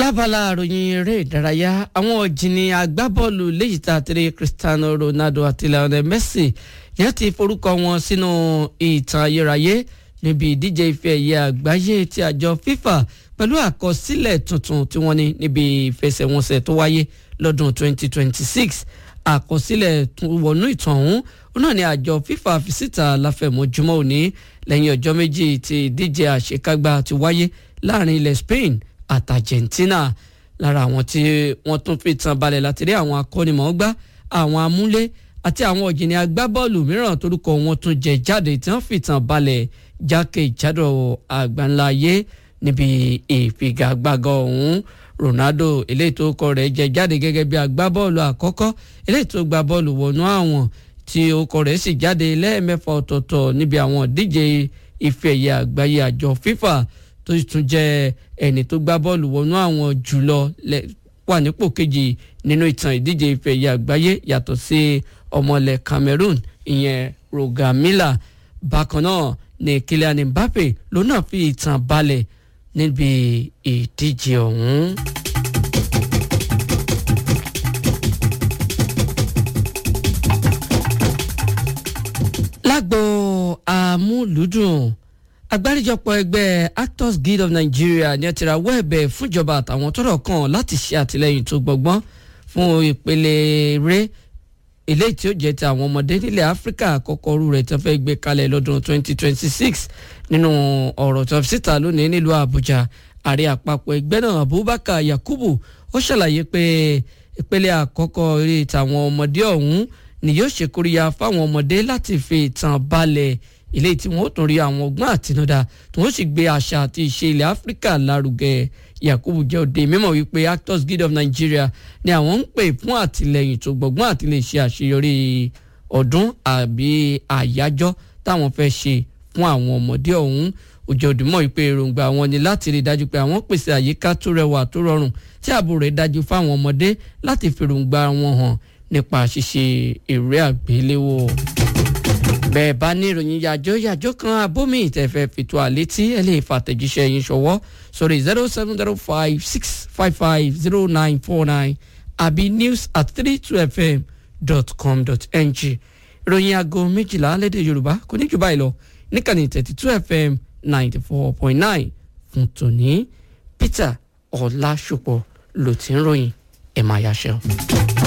lábala àròyìn eré ìdárayá àwọn òjìní agbábọ́ọ̀lù léyìí tá a tẹ̀lé Cristiano Ronaldo àti Lionel Messi yẹn ti forúkọ wọn sínú ìtàn ayérayé níbi ìdíje ife ẹ̀yẹ àgbáyé ti àjọ FIFA pẹ̀lú àkọsílẹ̀ tuntun tí wọ́n ní níbi ìfẹsẹ̀wọnsẹ̀ tó wáyé lọ́dún 2026 àkọsílẹ̀ wọnú ìtàn ọ̀hún ó náà ní àjọ FIFA fi síta láfẹ̀mọ́júmọ́ òní lẹ́yìn ọjọ́ méjì tí ìdíje àṣekágbá ti wáyé láàrin ilẹ̀ Spain àti Argentina lára àwọn tí wọ́n tún fi tàn balẹ̀ láti rí àwọn akọ́nimọ̀ọ́gbá àwọn amúlé àti àwọn ọ̀jìnì agbábọ́ọ̀lù mìíràn torúkọ wọn tún jẹ jáde tí wọ́n fi tàn balẹ̀ jákèjádò àgbáńlá ayé níbi ìfigagbága ọ̀hún Ronaldo eléyìí tó kọ rẹ̀ jẹ jáde gẹ́gẹ́ bí agbábọ́ọ̀lù àkọ́kọ́ eléyìí tó gba bọ́ọ̀lù wọnú àwọn tí orúkọ rẹ̀ sì jáde lẹ́ẹ̀mẹ́fà ọ̀tọ̀ọ̀tọ̀ níbi àwọn ìdíje ife ẹ̀yẹ àgbáyé àjọ FIFA tó sì tún jẹ́ ẹni tó gbá bọ́ọ̀lù wọnú àwọn jùlọ wà nípò kejì nínú ìtàn ìdíje ife ẹ̀yẹ àgbáyé yàtọ̀ sí ọmọlẹ̀ Cameroon ìyẹn Rogamila bákan náà ní Kylian Mbappe ló náà fi ìtàn balẹ̀ níbi ìdíje ọ̀hún. lágbo àmúlùdùn àgbáríjọpọ̀ ẹgbẹ́ Actors Guild of Nigeria ní ẹtìrà wẹ́ẹ̀bẹ̀ fúnjọba àtàwọn tọ́rọ̀ kàn láti ṣe àtìlẹ́yìn tó gbọgbọ́n fún ìpele eré eléyìí tí ó jẹ́ ti àwọn ọmọdé nílẹ̀ Áfíríkà àkọ́kọ́ rú rẹ̀ tó fẹ́ gbé kalẹ̀ lọ́dún 2026 nínú ọ̀rọ̀ tó fi síta lónìí nílùú Àbújá ààrẹ àpapọ̀ ẹgbẹ́ náà Abubakar Yakubu ó ṣàlàyé pé ìpele àkọ́kọ́ eré tàwọn ọmọdé ọ̀hún ni yóò ṣe kóríyá fáwọn ọmọdé láti fi ìtàn balẹ̀ ilé tí wọn ó tún rí àwọn ọgbọ́n àtinúdá tí wọ́n sì gbé àṣà àti ìṣe ilẹ̀ áfíríkà lárugẹ yakubu jẹ́ òde mímọ̀ wípé Actors Guild of Nigeria ni àwọn ń pè fún àtìlẹyìn tó gbọ̀ngbọ́n àti lè ṣe àṣeyọrí ọdún àbí àyájọ́ táwọn fẹ́ ṣe fún àwọn ọmọdé ọ̀hún òjò òdìmọ̀ wípé èròǹgbà wọn ni láti rí i dájú pé àwọn pèsè àyíká tó rẹwà tó rọrùn tí ààbò rẹ̀ dájú fáwọn ọmọdé láti fèròǹgbà wọn hàn nípa ṣíṣe eré àgbéléwò bẹ́ẹ̀ bá ní ìròyìn yàjọ́ yàjọ́ kan abómi ìtẹ̀fẹ́ fìtò àlétí ẹ lè fàtẹ̀jíṣẹ́ yín ṣọwọ́ sórí zero seven zero five six five five zero nine four nine àbí news at three two fm dot com dot ng ìròyìn aago méjìlá lédè yorùbá kò ní jù báyìí lọ níkànnì thirty two fm ninety four point nine fún tòní peter ọlásùpọ̀ ló ti ń ròyìn ẹ̀ máa yáṣẹ́ o.